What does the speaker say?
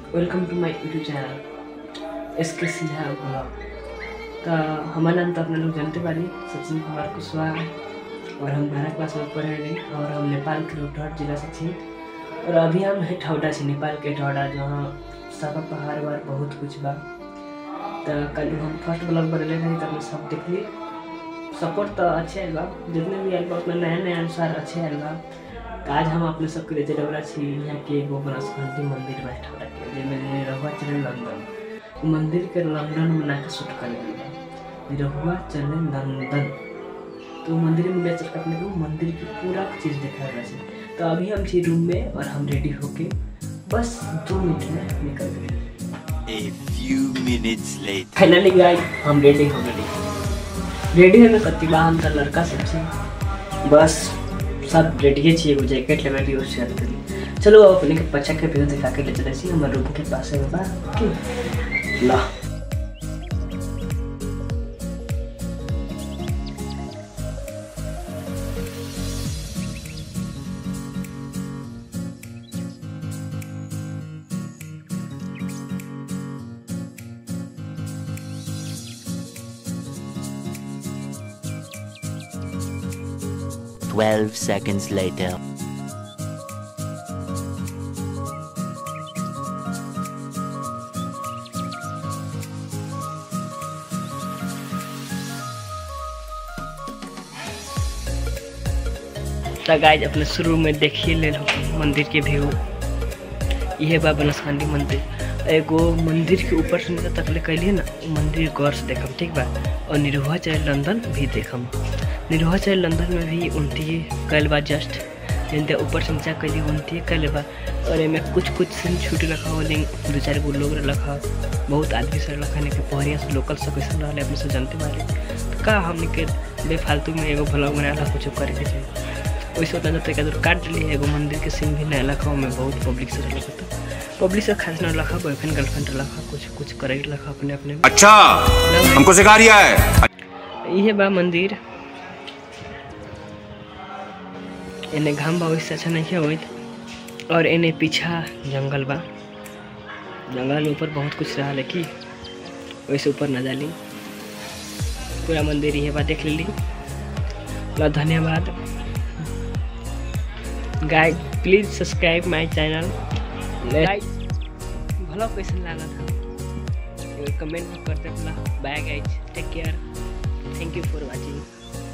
Welcome to my YouTube channel S K Sinha blog तो हमारा नाम तो अपने लोग जानते बानी सचिन कुमार कुशवाहा और हम बारह क्लास में पढ़े रहे और हम नेपाल के रोहतट जिला से थी और अभी हम है ठौडा से नेपाल के ठौडा जहाँ सब पहाड़ वहाड़ बहुत कुछ बा तो कल हम फर्स्ट ब्लॉग बनेले रही तो हम सब देखली सपोर्ट तो अच्छे आयल बा जितने भी आयल बा उतना नया नया अनुसार अच्छे आयल बा तो आज हम अपने सबके लिए चलवला छी यहाँ के एगो बनस्पति मंदिर बा ठौरा के जेमे रहुआ चले लंदन उ मंदिर के लंदन में ना के शूट कर बा रहुआ चले लंदन तो मंदिर में ले चल के अपने को मंदिर की पूरा चीज़ दिखा रहा है तो अभी हम थी रूम में और हम रेडी होके बस दो मिनट में निकल गए A few minutes later. Finally guys हम रेडी हो गए रेडी होने कति बा हम त लड़का सब छी बस सब रेडी छी एगो जैकेट लेवे ली उससे करी चलो अब अपने के पछा के व्यू दिखा के ले चले छी हमर रूम के पास में बा की ला Twelve seconds later. तो गाइज अपने शुरू में देखिए ले लो मंदिर के व्यू यह बा बनस्कंडी मंदिर एगो मंदिर के ऊपर से नीचे तकले कैलिए ना उ मंदिर गौर से देखम ठीक बा और निरहुआ चाहे लंदन भी देखम निरहुआ चाहे लंदन में भी उनती कैल बा जस्ट जिनते ऊपर से नीचा कैली उनती कैल बा और एमे कुछ कुछ सीन छूट रखा हो लेकिन दो चार गो लोग रखा बहुत आदमी से रखा नहीं कि पहरिया से लोकल सब कैसे रहा अपने से जानते वाले तो का हमने के बेफालतू में एगो ब्लॉग बनाला कुछ करे के चाहिए वैसे होता जाता है कि काट ली एगो मंदिर के सीन भी नया लखा में बहुत पब्लिक से रखा था पब्लिक से खास ना रखा बॉयफ्रेंड गर्लफ्रेंड रखा कुछ कुछ करे रखा अपने अपने में। अच्छा हमको सिखा रिया है ये बा मंदिर एने घाम बा वैसे अच्छा नहीं होइत और एने पीछा जंगल बा जंगल में ऊपर बहुत कुछ रहा लेकिन वैसे ऊपर ना जाली पूरा मंदिर ये बा देख ली ला धन्यवाद guys please subscribe my channel guys भला कैसे लगा था कमेंट में करते अपना bye guys take care thank you for watching